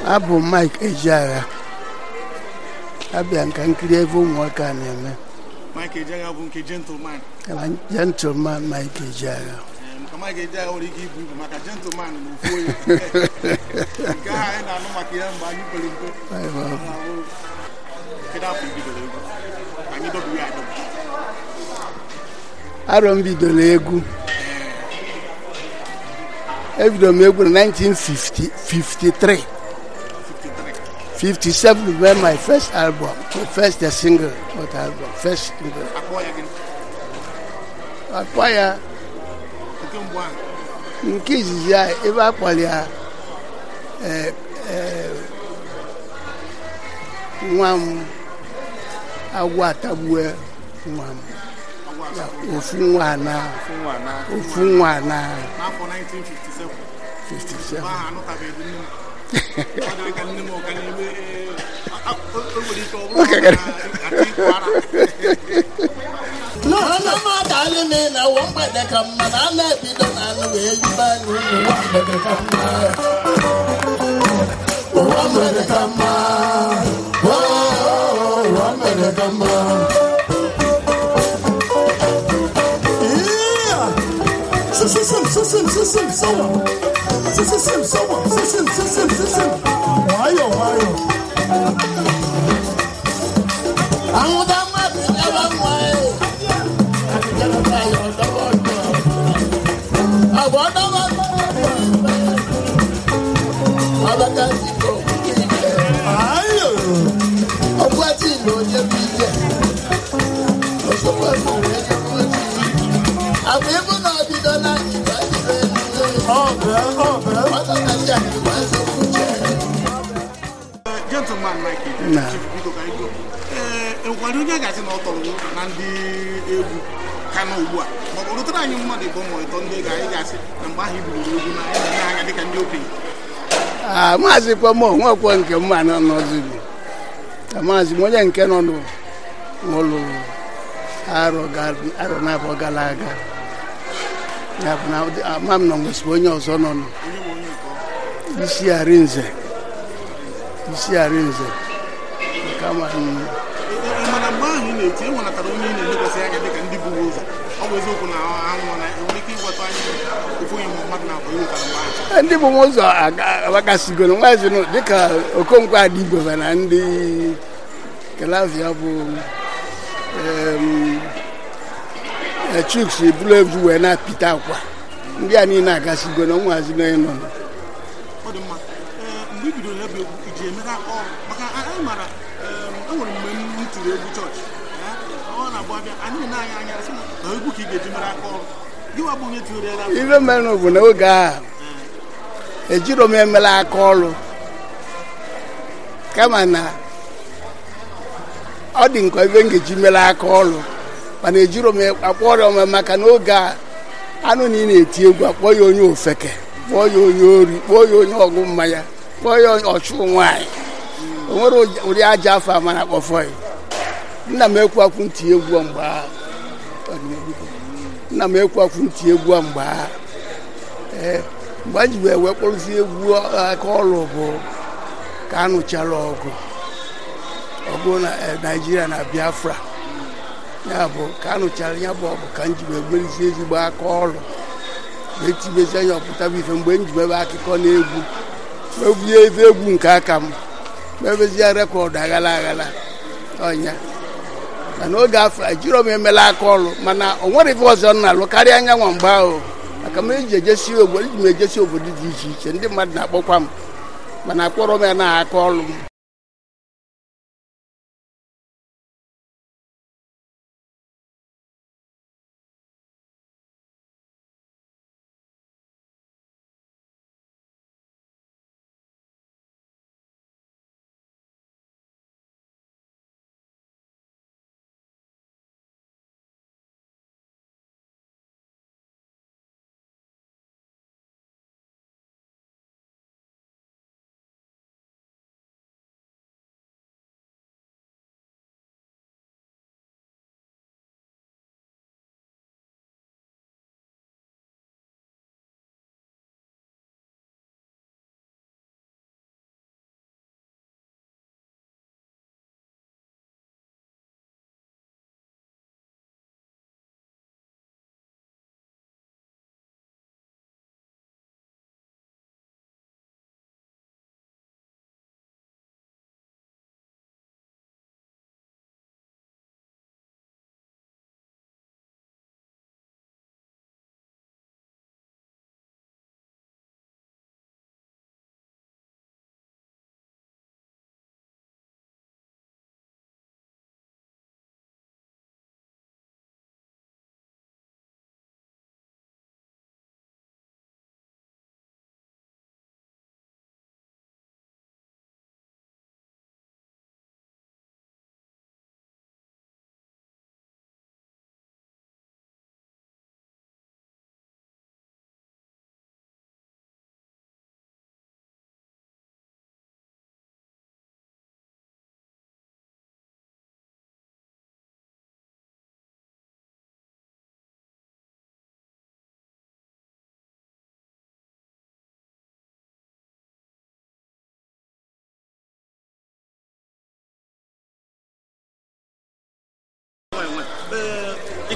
abụ m Mike Ejeagha abịa nka nkiri ebe ụmụaka na-eme Mike Ejeagha bụ nke gentleman gentleman Mike Ejeagha maka Mike Ejeagha nwere ike ibu ibu maka gentleman na ofu onye nke ahụ anyị na-anụ maka ya mgbe anyị pere mpe kedu afọ ibidoro egwu anyị dọbiri ya adọbi arọ m bidoro egwu ebidoro m egwu na 1953 57 when my first album the first the single not album first single akpọ ya gịnị akpọ ya nke mbụ ahụ nke izizi ya ebe a kpọrọ ya eh, eh, nwa m agwọ atagbue nwa m ọgwụ Ya, asatọ ofu nwa na nwa na ofu nwa na n'afọ 1957 57 ahụ anụtabeghị nne m ọ dịrị ka nne m ọ ka na-eme ee, a- a- o o nwere ike ọ bụrụ na ati ịkụ ara N'ọnụ mmadụ anyị niile ụwa mgbede ka mma na a na-ebido na anụ wee yibe anyị unu ụwa mgbede ka mma. Ụwa mgbede ka mma. Oo, ụwa mgbede ka mma. Yeah. Sisim, sisim, sisim, sawa. Sisim, sawa. Sisim, sisim, sisim. Nwayọ, nwayọ. Anwụda mmadụ nyaba nwa ya. ọgbọ́tì ló jẹ́ bí jẹ́ òṣùpọ̀tì rẹ̀ jẹ́ bọ́tì àbí múnà dídọ́ náà ìgbà ìrẹ́ ọ̀bẹ ọ̀bẹ ọ̀tọ̀tàjà ìgbà ìsọ̀kú jẹ́. gentleman Mike Na. Chief Biko ka anyị go ee enwekwara onye a ga-asị na ọ tọrọ na ndị egwu ka nọ ugbu a ma ọ bụ rụtara anyị mmadụ ịbụ ma ịtọ ndị ga anyị ga-asị na mgbe ahụ ibidoro egwu na anyị na-enye anya dịka ndị okenye Ah, maazị kwamo nwekwo nke mma nọ n'ọzụrụ ka maazị m onye nke nọ n'ụlọ arọ ga- arọ n'afọ gara aga ya bụ na ụdị- ama m na nwesịrị onye ọzọ nọ nụ onye bụ onye nke ọ isi arinze isi arinze kama m Ee, ee, mana mgbe ahụ ị na-eti e nwenatara onye ị na-elekwasị anya dịka ndị buru ụzọ ọ bụ eziokwu na anwụ na enwere ike ịgwata anyị ofu onye ma mmadụ na-abụ iwetara mgbe ahụ ndị bụ m ụzọ agbakasigoro nwazi dịka okonkwo adịgboba na ndị kelavia bụ em, eh, chuks buru ebu wee na-apịta akwa ndị a niile agasigo na nwazi na ịnọ ọ dị mma ee mgbe i bidoro ya bụ egwu iji emere aka ọrụ maka a- anyị mara em, e nwere mgbe m tiri egwu chọọchị ya, ọ na-abụ abịa anyị na-anya anya sị na na egwu ka ị ga-eji mere aka ọrụ gịwa bụ onye tinyere ya na ife mere bụ na oge ahụ ejiro m emela aka ọrụ kama na ọ dị nkọ ebe m ga-eji mere aka ọrụ mana ejiro m akpọ ọrịa ọma maka na oge a anụ na ị na-eti egwu akpọ ya onye ofeke kpọọ ya onye ori kpọọ ya onye ọgụ mmanya kpọọ ya ọchụ nwaanyị o nwere ụdị aja afọ ama na akpọfọ ya nna m ekwu akwu ntị egwu mgbe ahụ nna m ekwu akwu ntị egwu mgbe ahụ ee mgbe anyị ji wee wee kpọrụzi egwu aka ọrụ bụ ka a nụchara ọgụ ọgụ na eh, naijiria na biafra ya bụ ka a nụchara ya bụ ọgụ ka m ji wee gberisi ezigbo aka ọrụ wee tibezi anya ọpụtaba ife mgbe m ji mebe akụkọ na egwu mebunye ebe egwu nke aka m mebezie rekọdụ aghala aghala ọnya mana oge afọ ejiro m emela aka ọrụ mana o nwere ife ọzọ m na-alụ karịa anyanwụ mgbe ahụ maka m eji ejesi obodo eji m ejesi obodo dị iche iche ndị mmadụ na-akpọkwa m mana akpọrọ m ya na aka ọrụ m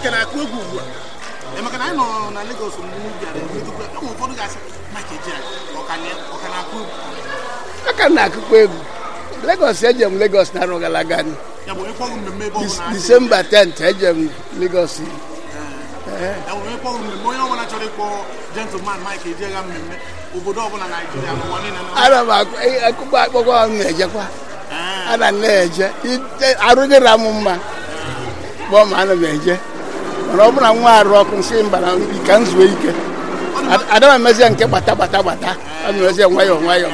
ị ka na-akụ egwu ugbu a Ee, maka na anyị nọ na Lagos mgbe unu bịara emetụkwa enwe ụfọdụ ga-asị Mike Ejeagha ọ ka na- ọ ka na-akụ egwu aka m na-akụkwa egwu Lagos eje m Lagos na arọ gara aga ni. ya bụ ịkpọghị mmemme ebe ọ Dis- bụla Disemba 10th eje m Lagos ya bụ ịkpọghị mmemme onye ọbụla chọrọ ịkpọ gentleman Mike Ejeagha mmemme obodo ọbụla Naijiria n'ụwa niile na ana m akụ- eh, akụkọ akpọkọ m na-ejekwa Ee, ana m na-eje Ite- arụghịra m mma kpọọ ma ana m eje mana ọ bụrụ na nwa arụ ọkụ nsị mba na ka m zuo ike Ad- ada m emezie nke gbata gbata gbata ọ na-emezie nwayọọ nwayọọ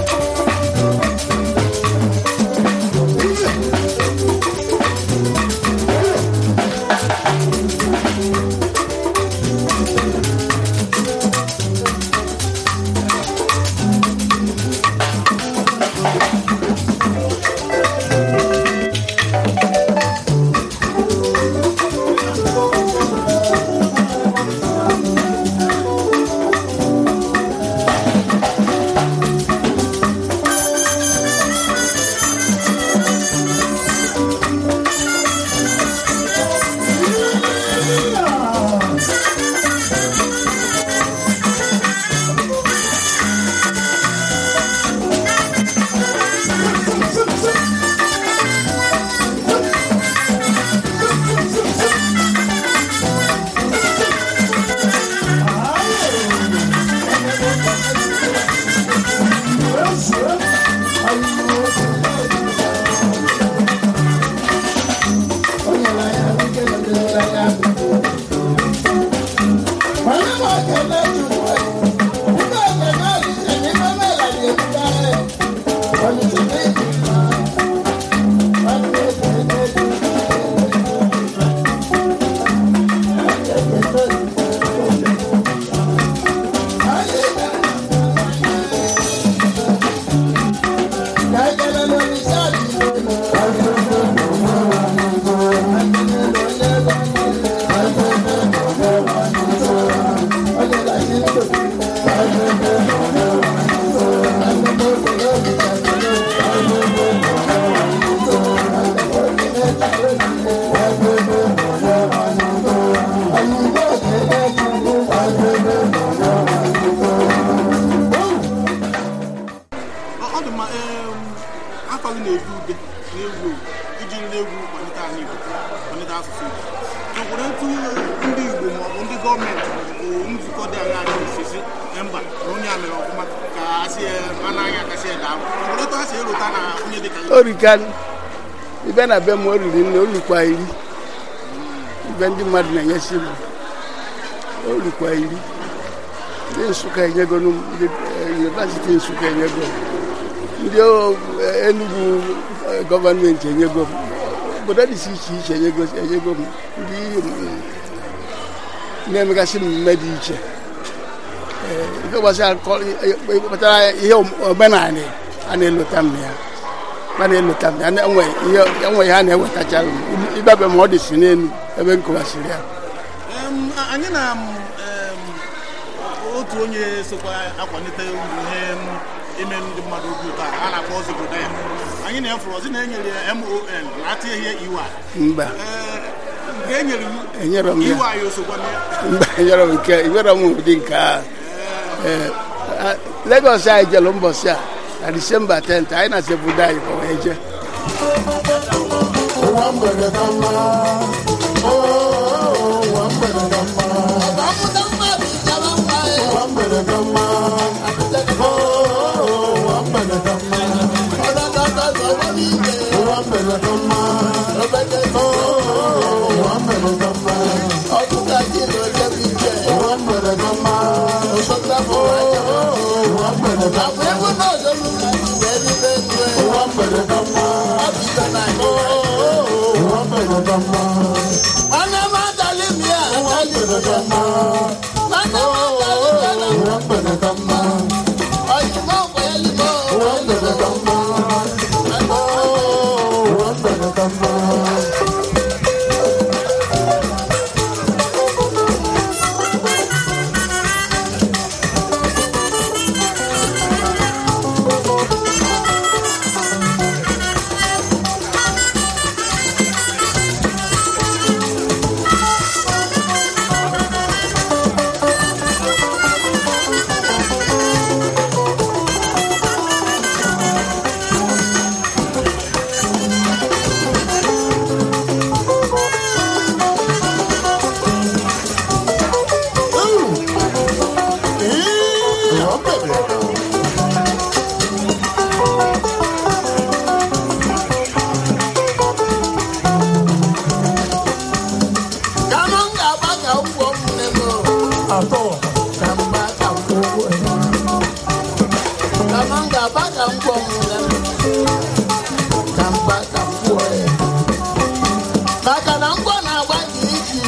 ọ ọ dị mma em, afọ gị na-edu ude na-ewu ewu iji nri egwu kwalite ala Igbo kwalite asụsụ Igbo enwere etu ndị Igbo ma ọ bụ ndị gọọmenti bụ nzukọ dị anya anyị osisi mba na onye a mere ọfụma ka asị ya anaghị akasị ya daa enwere etu ha si erota na onye dị ka gị? orika ibe na be m o riri nne olukwa iri ibe ndị mmadụ na-enyesi m olukwa iri ndị nsụka enyegonu m ndị eh, yunivasiti nsụka enyego m ndị o- eh, enugwu eh, gọọmenti enyego m obodo dị iche iche iche enyego enyego m ndị mm, na-emegasị mmemme dị iche Eh, ife gbasara kọ- eh, eh, kpatara ihe omenala a na-elota m ya a na-elota m ya enwe ihe enwe ihe a na-ewetachara m ịbabe ma ọ dị si n'elu ebe m kọwasịrị ya Em, a- anyị na m, em, otu onye sokwa akwalite ihe m, ime ndị mmadụ obi ụtọ a a na-akpọ ọzọ obodo ya anyị na-efuru ọzọ na-enyere ya mon na atị ihe iwa mba nke e nyere enyere m ya iwe anyị osokwa na ya mba enyere m nke enyere m ụdị nke ahụ Ee, a- Lagos anyị jelu mbọsị a na Disemba 10th anyị na sebudo anyị kwa wee jee Ụwa mgbede ka mma. Oh, ụwa mgbede ka mma. Ụwa mgbede ka mma. Oh, ụwa mgbede ka mma. Ụwa mgbede ka mma. Oh, ụwa mgbede ka mma. Ụwa mgbede ka mma. Oh, ụwa mgbede ka mma. Ụwa mgbede ka mma. Oh, ụwa mgbede ka mma. Ụwa mgbede ka mma. Ụwa mgbede ka mma. Ụwa mgbede ka mma. Oh, ụwa mgbede ka mma. kama m ga-aba ka m gwọ nwụla ka mba ka m gwọ ya maka na ngwọ na-agba ka iji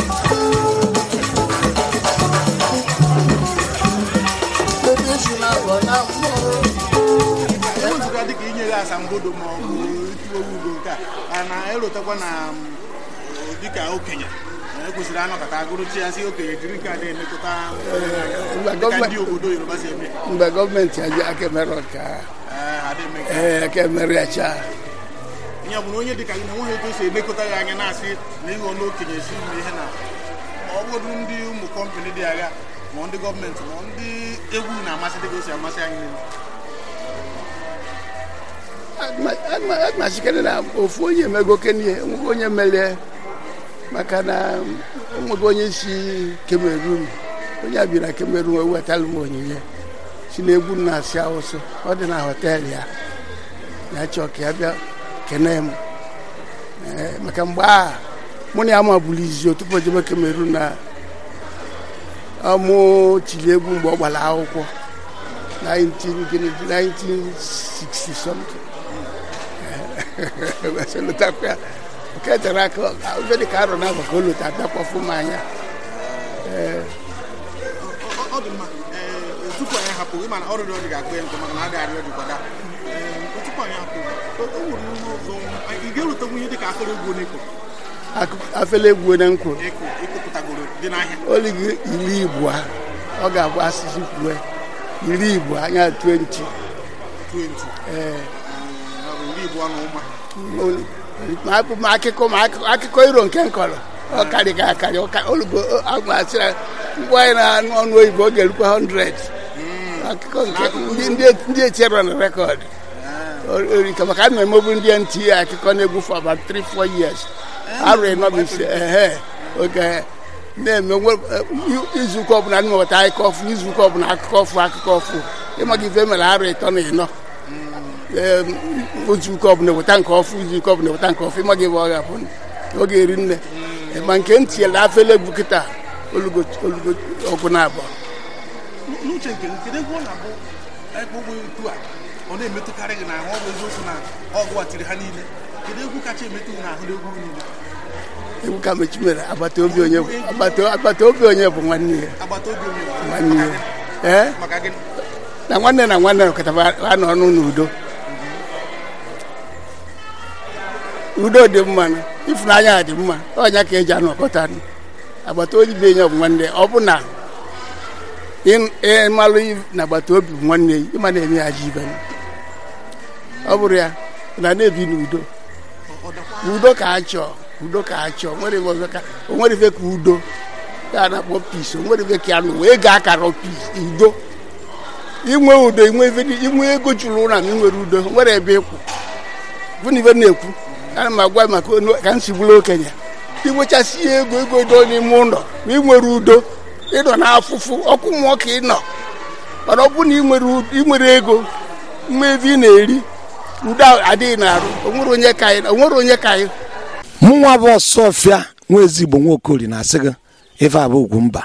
ebe isi na-agọ na mmụọ ewezụga dịka inye gị asambodo ma ọ bụ itiwe ugo nke a a na-elotekwa na m, dịka okenye na ekwesịrị anọkọta agụrụchi ya si okenye jiri nke a na-elekọta Mgbe dịka gọọmenti- ndị obodo yoruba si eme mgbe gọọmenti aji aka emere ọka Ee, ha dị eme nke a. ee aka emere ya chaa ya bụ na onye dịka gị na nweghị etu o si elekọta gị anya na-asị na ịghọ n'okenye si ime ihe na ma ọ bụrụ ndị ụmụ kọmpanị dị agha ma ndị gọọmenti ma ndị egwu na-amasị dịka o si amasị anyị niile agmachikere na ofu onye emego kenie enweghị onye melie maka na enweghị onye si kemerun onye a bi na kemerun ewetala m onyinye si na egwu na-asị awụsụ ọ dị na họteelụ ya ya chọọ ka ya bịa kene m Ee, maka mgbe a mụ na ya ma bụrụ izu tupu o jebe kemerun na ọmụ tiri egwu mgbe ọ gbara akwụkwọ 19 gịnị, 1960 something wee lụtakwa ya nke tere aka ife dị ka arọ na afọ ka o lụta abịakwafu m anya Ọ- ọ dị mma ee, tupu anyị hapụ ịma na ọrịrị ọdị ga-akpọ ya nkụ maka na adị arịọ dịkwada Ee, tupu anyị hapụ o o nwere ihe ọzọ anyị- ị ga-erutekwu ihe dịka akụrụ egwu n'ịkụ Akụ- afele egwu na nkwo ịkụ ịkụpụtagoro dị n'ahịa oligi iri igbo a ọ ga-abụ asụsụ kwue iri igbo anya 20 20 ee ya bụ iri igbo na ụma olu- ma akụ- ma akụkọ ma akụ- akụkọ iro nke nkọrọ ọ karịga akarị ọka- olugo agmasịra mgbe anyị na-anụ ọnụ oyibo ọ ga-erukwa 100 akụkọ nke ndị- ndị- ndị etinyere na rekọdụ orika maka ana emebu ndị nta akụkọ na-egwu for about 3 4 years arụ ịnọ bụ ise ehe oge na-eme nwe- eh, izuụka ọbụla ndị meweta akụkọ ọfụ izuụka ọbụla akụkọ ọfụ akụkọ ọfụ ịmaga ife mere arụ ịtọ na ịnọ Em, izuụka ọbụla eweta nke ọfụ izuụka ọbụla eweta nke ọfụ ịmaga ebe ọ ga-abụ oge eri nne ma nke ntị ele afele egwu kịta olugo olugo ọgụ na abụọ n'uche nke m kedu ebe ọ na-abụ ebe ụgbọ etu a ọ na-emetụkarị gị n'ahụ ọ bụ eziokwu na ọgụ a tiri ha niile kedu egwu kacha emetụ gị n'ahụ n'egwu gị niile egwu ka mechi mere agbata obi onye bụ agbata- agbata obi onye bụ nwanne ya agbata obi onye nwanne maka ya gịnị? ee maka gịnị na nwanne na nwanne nọkọtara anọ ọnụ n'udo udo dị mma na ịfụnanya dị mma ọnya ka eji anọkọta agbata obi bụ enye bụ nwanne ọ bụ na ị- ịmalụ i- na agbata obi bụ nwanne ya ịma na-eme ya ji ibe ọ bụrụ ya na na-ebi n'udo Ọ- ọ dakwa udo ka a chọọ udo ka a chọọ nwere ife ọzọ ka o nwere ife ka udo ya na-akpọ pis o nwere ife ka ya nụ wee gaa akara pis udo inwe udo inwe ife dị- inwe ego juru ụra ma ị nwere udo nwere ebe ịkwụ bụ na ife m na-ekwu ana m agwa maka onu- ka m si bụrụ okenye inwechasị ya ego ego do n'ime ụlọ ma ị nwere udo ịnọ n'afụfụ ọkụ mmụọ ka ị nọ mana ọ bụrụ na ị nwere u- ị nwere ego mma ebe ị na-eri udo adịghị n'arụ o nwere onye ka anyị o nwere onye ka anyị mụnwa bụ ọsọfịa nwa ezigbo nwaokori na-asị gị ife a bụ ugwu mba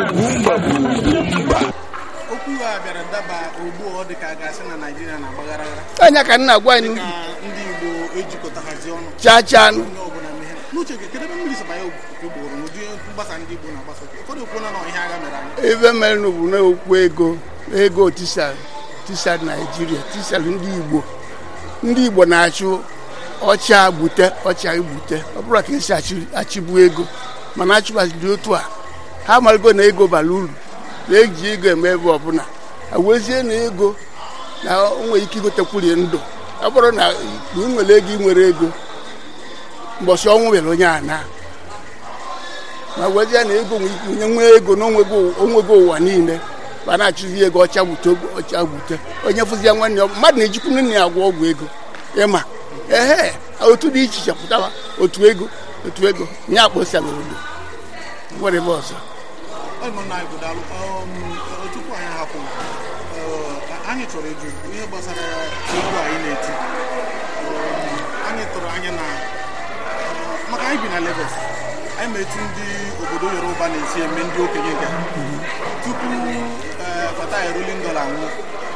okwu a bịara daba ugbu a ọ dị ka a ga-asị na naijiria na-agbaghara anya ka nna gwa anyị ka ndị igbo ejikọtaghazi ọnụ chaa chaa nụ. onye ọbụla mehe n'uche gị kedu ebe mmiri saba ya ugboro n'ụdị mgbasa ndị igbo na-agbasa ụfọdụ ekwuola na ihe agha mere anyị ife mere na bụ n'okwu ego ego tisal tisal naijiria tisal ndị igbo ndị igbo na-achụ ọcha gbute ọcha igbute ọ bụrụ ka esi achị- achịbu ego mana achụbaziri otu a ha amarigo na ego bara uru na eji ego eme ebe ọbụla awezie na ego na o nwere ike igotekwurie ndụ ọ bụrụ na ị nwere ego ị nwere ego mbọchị ọnwụ nwere onye a na ma wezie na ego nwere ike onye nwee ego na onwego onwego ụwa niile ma na-achụzi ego ọcha gbute ọcha gbute onye fụzie nwanne ya mmadụ na-ejikwu nne ya agwọ ọgwụ ego ịma ehe otu dị iche iche pụtawa otu ego otu ego nye akpọsịala odo nwere ebe ọzọ ọ nọ na igbo daalụ Um, uh, tupu anyị hapụ uh, anyị chọrọ ịjụ ihe gbasara egwu anyị na-eti Um, anyị tụrụ anya na uh, maka anyị bi na Lagos anyị ma etu ndị obodo Yoruba na-esi eme ndị okenye nke ha. tupu uh, Fatai Rolling Dollar nwụọ anyị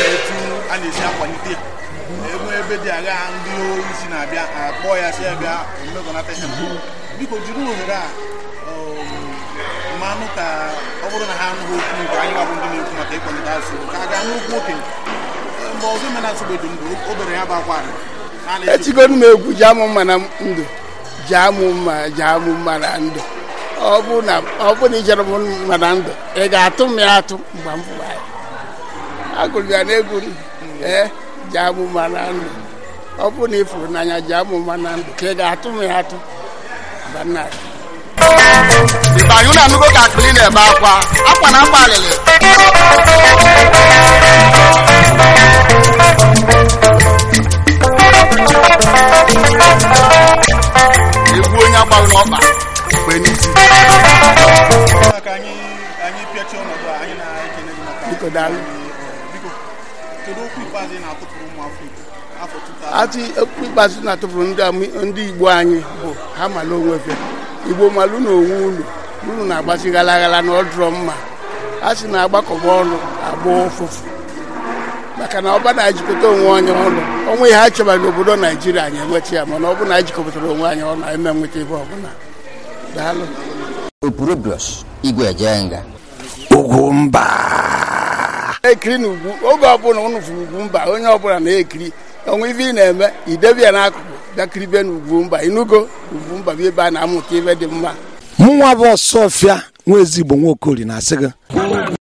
etu a na-esi akwalite ya enwe ebe dị agha ndị isi na-abịa akpọ ya si ya bịa mmekọnata ihe biko jiri ohere a um, mmanụ ka ọ bụrụ na ha anụghị okwu nke anyị gbabụ ndị na-ekwu maka ịkwalite asụsụ ka a ga n'okwu okenye Eh, mgbe ọzọ mena asụbedo ndụ o bere ya bụ akwa a na-eji etigonu m egwu ji amụ mma na ndụ ji amụ mma ji amụ mma na ndụ ọ bụ na ọ bụ na ijere m mma na ndụ ị ga-atụ m ya atụ mgbe m fụrụ ya agụrụ ya n'egwu m, ee ji amụ mma na ndụ ọ bụ na ị fụrụ n'anya ji amụ mma na ndụ ka ị ga-atụ m ya atụ mgbe m na-atụ Ịbanye unu anụgo ka akpịrị na-ebe akwa akwa na akwa alịlị egwu onye agbaghị n'ọkpa mgbe n'isi ka anyị anyị pịachie ọnọdụ a anyị na-ekene gị maka Biko, daalụ. biko kedu okwu ikpeazụ ị na-atụpụrụ ụmụ afọ Igbo afọ 2000 atụ okwu ikpeazụ na-atụpụrụ ndị ami- ndị igbo anyị bụ ha mala onwefe igbo malụ na onwe unu unu na-agbasi ghalaghala na ọdụrọ mma a sị na agbakọba ọnụ agba ụfụfụ maka na ọba na-ejikọta onwe anyị ọnụ onwe ihe ha chọbara n'obodo naijiria anyị enweta ya mana ọ bụ na anyị jikọpụtara onwe anyị ọnụ anyị ma enweta ebe ọbụla daalụ Opurobios Igwe Ejenga ugwumba ekiri na ugwu oge ọbụla unu fụrụ ugwu mba onye ọbụla na-ekiri onwe ife ị na-eme idebe ya n'akụkụ bịakiribe na ugwu mba inugo ugwu mba bụ ebe a na-amụta ife dị mma mụnwa bụ ọsọfịa nwa ezigbo nwa okori na-asị gị